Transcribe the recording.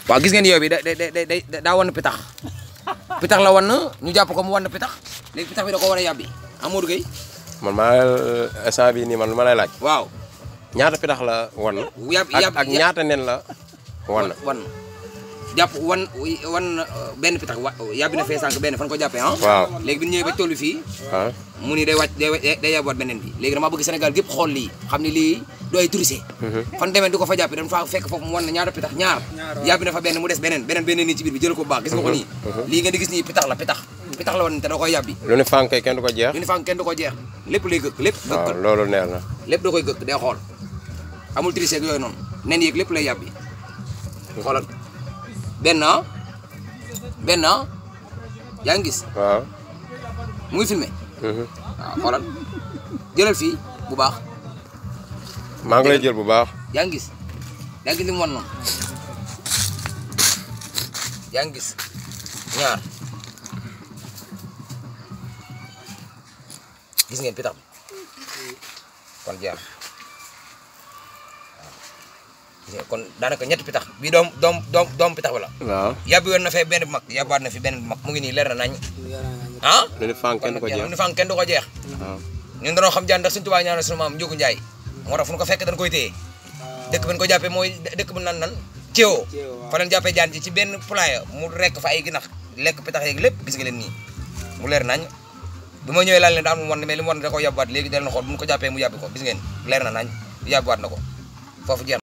waaw gis ngeen yow bi da da da da daa wan pitax pitax la wan ñu jàpp ko mu wan pitax léegi pitax bi da ko war a yàbbi Amadou Gueye man maa instant bii nii man lu ma lay laaj waaw ñaata pitax la wan yàpp ak yàpp ak ñaata nen la wan wan jàpp wan wan benn pitax wa yàbbi na fee sànq benn fan ko jàppee ah waaw léegi bi ñu ñëwee ba tollu fii ah mu ni day wàcc day day yàbbiwaat beneen bi léegi dama bëgg Sénégal gépp xool lii xam ni lii du ay tourisé fan demee di ko fa jàppee dañ fa fekk foofu mu wan na ñaata pitax ñaar yàbbi na fa benn mu des beneen beneen beneen nii ci biir bi jël ko bu baax gis nga ko nii lii ngeen di gis nii pitax la pitax pitax la woon te da koy yàbbi lu ne fànkee kenn du ko jeex lu ni fànk kenn du ko jeex lépp lay gëkk lépp waaw gëkk loolu neex na lépp da koy gëkk day xool amul triché ak yooyu noonu nen yeeg lépp lay yàbbi xoolal benn ah benn ah yaa ngi gis waaw mu ngi filmé mhm. waaw xoolal jëlal fii bu baax maa ngi lay jël bu baax yaa ngi gis yaa ngi gis li mu wan noonu yaa ngi gis ñaar gis ngeen pitax bi kon jeex waaw gis ngeen kon daanaka ñetti pitax bii doom doom doom doom pitax bi la waaw yàbbi woon na fee benn bu mag yàbbaat na fi benn bu mag mu ngi nii leer na nañ ah lu ne fànk kenn du ko jeex ni fànk kenn du ko jeex waaw ñun dañoo xam jaan ndax suñu tubaab ñaanal suñu maam Njóogu Njaay moo tax fu ñu ko fekk dañ koy téye dëkk bi ñu ko jàppee mooy dëkk bu nan nan Thiéwo fa leen jàppee jaan ji ci benn poulailler mu rekk fa ay ginax lekk pitax yeeg lépp gis nga leen nii mu leer nañ bi ma ñëwee laal leen daal mu wan mais li mu wan da ko yàbbuwaat léegi dal na xool bu ñu ko jàppee mu yàbbi ko gis ngeen leer na nañ yàbbuwaat na ko foofu jeex